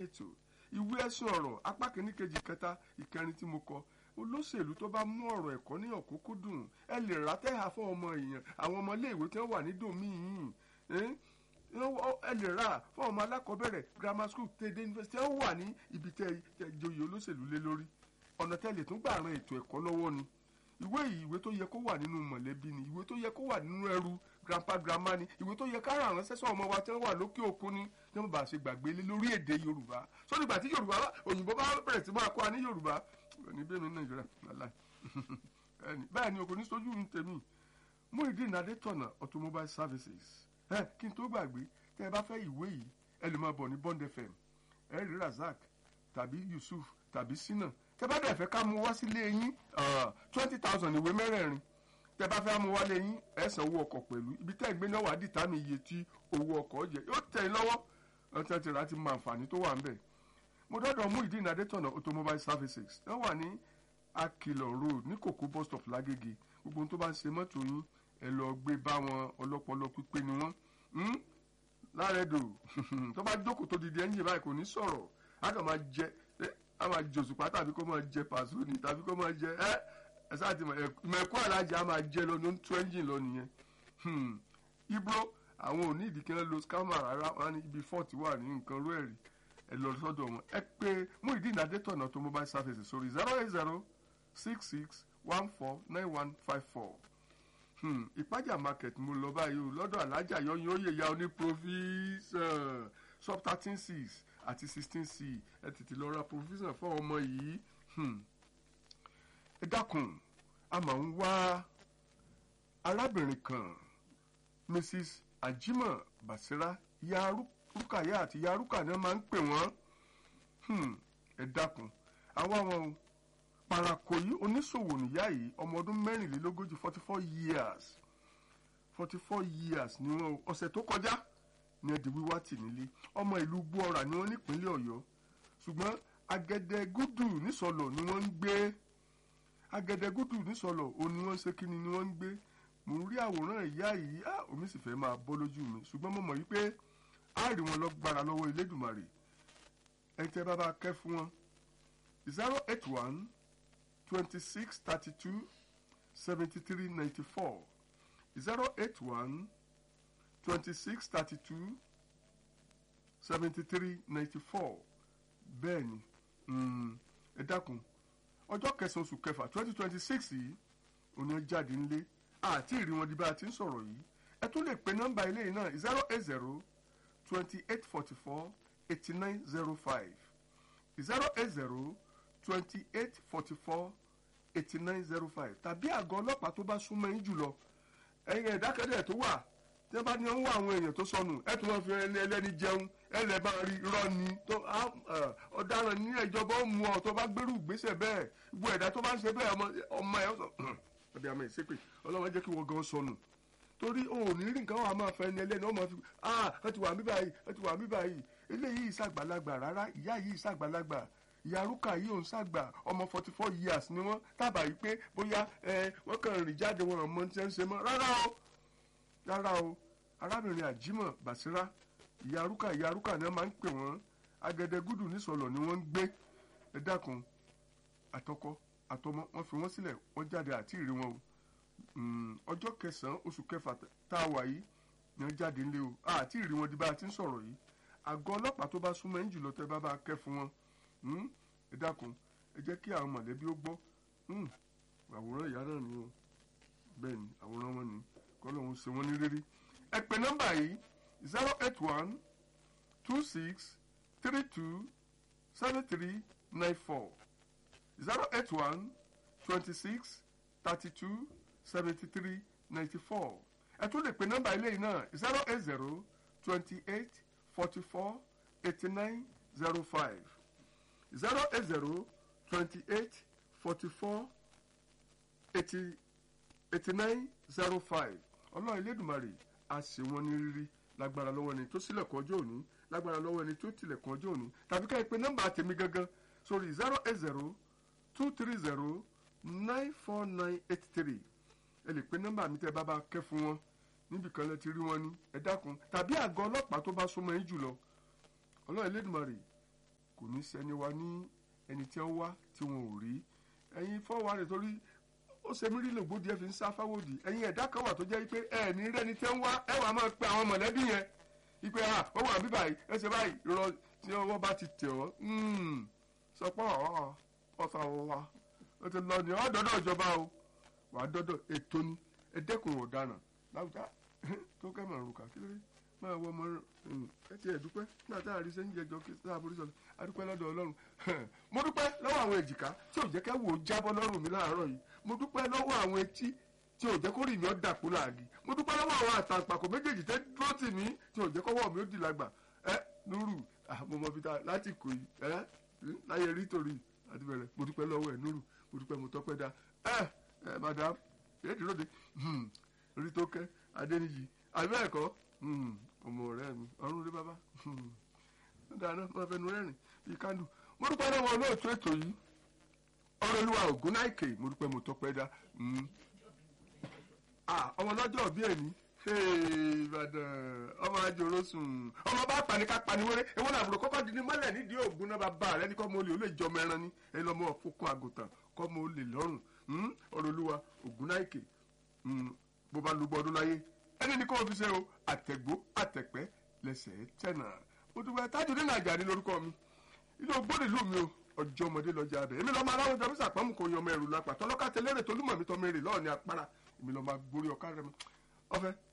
ètò ìwé ẹ̀sùn ọ̀rọ̀ apá kìíní kejì kẹta ìkẹrin tí mo kọ olóṣèlú tó bá mú ọ̀rọ̀ ẹ̀kọ́ ní ọ̀kúnkúndùn ẹ lè rà tẹ́hà fún ọmọ èèyàn àwọn ọmọ iléèwé tí wọ́n wà ní dòmíì ẹ lè rà fún ọmọ alákọ̀ọ́bẹ̀rẹ̀ grammar school tẹ̀dé university ẹ wà ní ibi tẹ joyè olóṣèlú lé lórí ọ̀nà tẹ́lẹ̀ tún gbà ran ètò ẹ̀kọ́ lọ́wọ́ ni ìwé yìí ìwé tó yẹ kó wà nínú mọ̀lẹ́bí ni ìwé tó yẹ kó wà nínú ẹrù grandpa grandma ni ìwé tó yẹ kára àwọn sẹ́sọ̀ ọmọ wa tí wọ́n wà lókè òkun ni tí wọ́n bá ṣe gbàgbé lé lórí èdè yorùbá sórí ìgbà tí yorùbá òyìnbó bá bẹ̀rẹ̀ sí máa kọ́ wa ní yorùbá ní bẹ́ẹ̀ ní nàìjíríà lálá bẹ́ẹ̀ ni o kò ní sójú ní tèmi Muyideen Adétọ̀nà automobile services ẹ kí n tó gbàgbé tẹ́ ẹ bá fẹ́ ìwé yìí ẹ lè máa bọ̀ ní Bond FM ẹ rí Razak tàbí Yusuf tàbí Sina tẹ́ bá dẹ̀ fẹ́ ká mú wá sílé yín twenty thousand ìwé mẹ́rẹ̀ẹ̀rin tẹ́ bá fẹ́ mú wá lé yín ẹ san owó ọkọ̀ pẹ̀lú ibi tẹ́ ẹ gbé náà wà dìtámì iye tí owó ọkọ̀ jẹ yóò tẹ̀ ẹ́ lọ́wọ́ ọtí ti rà ti mọ àǹfààní tó wà ń bẹ̀ mo dọ́dọ̀ Muyideen Adétọ̀nà automobile services wọ́n wà ní Akilọ̀ road ní kòkó bus stop lágége gbogbo ohun tó bá ń ṣe mọ́tò yín ẹ lọ gbé bá wọn ọlọ́pọlọ pípé ni wọ́n lárẹ́dò tó bá jókòó tó dìde ẹ́ńjìn báyìí kò ní sọ̀rọ̀ á kàn máa jẹ á máa jẹ òṣùpá tàbí kó máa jẹ pàṣọ ni tàbí kó máa jẹ ẹ ẹ sáà ti mọ ẹkọ alájà á máa jẹ lọ ló ń tó ẹ́ńjìn lọ nìyẹn ibro àwọn ò ní ìdí kí wọ́n lo scammer rárá wọn ní ibi fọ́ọ̀tì wà ní nǹkan rú ẹ̀rí ẹ lọ sọ́dọ̀ wọn ẹ pé Muyideen Adétọ̀nà automobile services sórí zero eight zero six six one four nine one five four ìpájà market mo lọ báyìí o lọ́dọ̀ alájà yọyún oyè ya oní provision sub thirteen six àti sixteen c ẹ tètè lọ ra provision fún ọmọ yìí ẹ dákun a máa ń wá arábìnrin kan mrs ajima basira ya rúkàyà àti ya rúkà ni wọ́n máa ń pè wọ́n ẹ dákun àwa wọn o parakoyi oníṣòwò níyà yìí ọmọ ọdún mẹ́rìnlélógójì forty four years forty four years ni wọn ọ̀sẹ̀ tó kọjá ní ẹ̀dì wíwá tì nílé ọmọ ìlú gbọ́ra ni wọ́n nípínlẹ̀ ọ̀yọ́ ṣùgbọ́n agẹdẹgúdù nísọlọ̀ ni wọ́n ń gbé agẹdẹgúdù nísọlọ̀ òun ni wọ́n ń ṣe kíni ni wọ́n ń gbé mò ń rí àwòrán ìyá yìí á omi sì fẹ́ máa bọ́ lójú mi ṣùgbọ́n mo mọ̀ yí pé á rí wọn lọ́gbára lọ́wọ́ Elédùmarè ẹ̀ tẹ́ bá bá kẹ́ fún wọn zero eight one twenty-six thirty-two seventy-three ninety-four zero eight one twenty-six thirty-two seventy-three ninety-four bẹ́ẹ̀ ni ẹ dákun ọjọ́ kẹsàn-án oṣù kẹfà twenty twenty-six yìí òní jáde ńlé àti ìrí wọn di bá a ti ń sọ̀rọ̀ yìí ẹ tún lè pe nọ́mbà ilé yìí náà zero eight zero twenty-eight forty-four eighty-nine zero five zero eight zero twenty-eight forty-four eighty-nine zero five tàbí àgọ́ ọlọ́pàá tó bá súnmọ́ yín jùlọ ẹ̀yin ìdákẹ́dẹ́ tó wà tí wọ́n bá ní wọ́n wá àwọn èèyàn tó sọnù ẹ̀ tún wọ́n fi ẹni ẹlẹ́ni jẹun ẹ̀ lẹ́ bá rí irọ́ ni tó ọ̀daràn ní ìjọba ó mú ọ tó bá gbérù gbèsè bẹ́ẹ̀ gbogbo ẹ̀dá tó bá ń ṣe bẹ́ẹ̀ ọmọ ẹ̀ sọ ọ̀dẹ àmọ́ ìṣépè ọlọ́wọ́n jẹ́ kí wọ́n gan sọnù torí o ò ní rí nǹkan wà máa fẹ́ ẹni ẹlẹ́ni ọmọ fi ah ẹ ti wà mí báyìí ẹ ti wà mí báyìí eléyìí ìṣàgbàlagbà rárá ìyá yìí ìṣàgbàlagbà ìyárúkà yìí òun ṣàgbà ọmọ forty four years ni wọ́n tábà yìí pé bóyá ẹ wọ́n kàn rìn jáde wọn ọmọ tí wọ́n ń ṣe mọ́ rárá o rárá o arábìnrin àjímọ̀ bàṣírá ìyárúkà ìyárúkà ni wọ́n máa ń pè wọ́n agẹdẹgúdù nísọlọ ni wọ́n ń gbé ẹ dákun àtọkọ àtọmọ wọ́n fi wọ́n sílẹ̀ wọ́n jáde àti ìrí wọn o ọjọ́ kẹsàn-án oṣù kẹfà tá a wà yìí ni wọ́n jáde ńlẹ̀ o àti ìrí wọn di bá a ti ń sọ̀rọ̀ yìí àgọ́ ọlọ́pàá tó bá súnmọ́ ẹ̀yìn jùlọ tẹ́ bá bá kẹ́ fún wọn ẹ dákun ẹ jẹ́ kí àwọn mọ̀lẹ́bí ó gbọ́ àwòrán ìyá náà ni o bẹ́ẹ̀ ni àwòrán wọn ni kọ́lọ́hún ṣe wọ́n ní rírí ẹ pè nọ́mbà yìí zero eight one two six three two seven three nine four zero eight one twenty six thirty two seventy three ninety four ẹ tún lè pè nọ́mbà ilé yìí náà zero eight zero twenty eight forty four eighty nine zero five zero eight zero twenty eight forty four eighty eighty nine zero five ọlọ́run elédùnmarè a ṣe wọ́n ní rírí lágbára lọ́wọ́ ẹni tó sílẹ̀kùn ọjọ́ òní lágbára lọ́wọ́ ẹni tó tilẹ̀kùn ọjọ́ òní tàbí ká ẹ pè nọ́mbà tèmi gangan sórí zero eight zero two three zero nine four nine eight three ẹ lè pè nọ́mbà mi tẹ́ bá bá kẹ́ fún wọn níbi kan lẹ ti rí wọn ní ẹ dákun tàbí àgọ́ ọlọ́pàá tó bá súnmọ́ yín jùlọ ọlọ́run elédùnmarè kò ní sẹ́ni wa ní ẹni tí wọ́n wá tí wọn ò rí ẹ̀yin fọ́wọ́ rẹ̀ torí ó ṣe mí rí lògbódì ẹ fi ń sá fáwọ́dì ẹ̀yin ẹ̀dá kan wà tó jẹ́ pé ẹ̀ ní rẹ́ni tẹ́ ń wá ẹ̀ wà máa pe àwọn mọ̀lẹ́bí yẹn ipe ha ó wà bíbà yìí ẹ ṣe báyìí rọ tí ọwọ́ bá ti tẹ̀ ọ́ sọ pé ọ̀ ọ̀sà wa ó ti lọ ní ọ̀dọ́dọ̀ ìjọba o wàá dọ́dọ̀ ètò ni ẹ̀dẹ́kùn ọ̀daràn láwùjá tó kẹ́ mọ̀ ọ̀rùn kà kí ló dé máa wọ ọmọ ẹ ti ẹ̀ dúpẹ́ nígbà tá a rí sẹ́yìn jẹjọ kí sáà borí sọ̀rọ̀ a dúpẹ́ lọ́dọ̀ ọlọ́run mo dúpẹ́ lọ́wọ́ àwọn èjìká tí ò jẹ́ kẹ́ wò ó jábọ́ lọ́rùn mi láàárọ̀ yìí mo dúpẹ́ lọ́wọ́ àwọn etí tí ò jẹ́ kó rìn mí ọ́ dàpọ̀ láàgì mo dúpẹ́ lọ́wọ́ àwọn àtàǹpàkò méjèèjì tẹ́ dúró tì mí tí ò jẹ́ kọ́wọ́ mi ó di lágbà ẹ nuru mo mọ bí ta láti kò yìí ẹ láyé rí torí àti bẹ̀rẹ̀ mo dúpẹ́ lọ́wọ́ ẹ nuru mo dúpẹ́ mo tọ́pẹ́ dá ẹ ẹ madam èdè lóde rí tó kẹ́ adéníyì àbí ẹ̀kọ́ ọmọ ọ̀rẹ́ mi ọ̀run rí bàbá dáná máa fẹnu rẹ́rìn bíi kándù mo dúpẹ́ lọ́wọ́ olóòtú ètò yìí ọ̀rọ̀ olúwa ògùn náìkè mo dúpẹ́ mo tọ́pẹ́ dá ọmọ lọ́jọ́ òbí ẹ̀ ní ìbàdàn ọmọ àjòrò sùn ọmọ bá pani ká pani wéré ewu làbúrò kọ́kọ́ di ní mọ́lẹ̀ nídìí ògùn náà bàbá rẹ ní kọ́ mo lè ó lè jọmọ ẹran ní ẹ lọ́mọ fokun àgùntàn kọ́ mo lè lọ́rùn ọ̀rọ̀ olúwa ògùn náìkè bó bá lùgbọ́ ọdún láyé ẹni ní kó o fi ṣe o àtẹ̀gbó àtẹ̀pẹ́ lẹ́sẹ̀ tẹ̀nà mo dúpẹ́ tájú nínú àjà ní lórúkọ mi ilé ògbóni ìlú mi o ọjọ́ ọmọdé lọ́jà abẹ èmi lọ́ọ́ máa láwọn ìjọba ìsàpamọ́ kò yan ọmọ ẹ̀rù lápá tọ́lọ́ká tẹlẹ́rẹ̀ tó lúmọ̀ mi tọ́ mi rè lọ́ọ̀ ní apára èmi lọ́ọ́ máa gborí ọ̀ká rẹ mi ọ̀fẹ́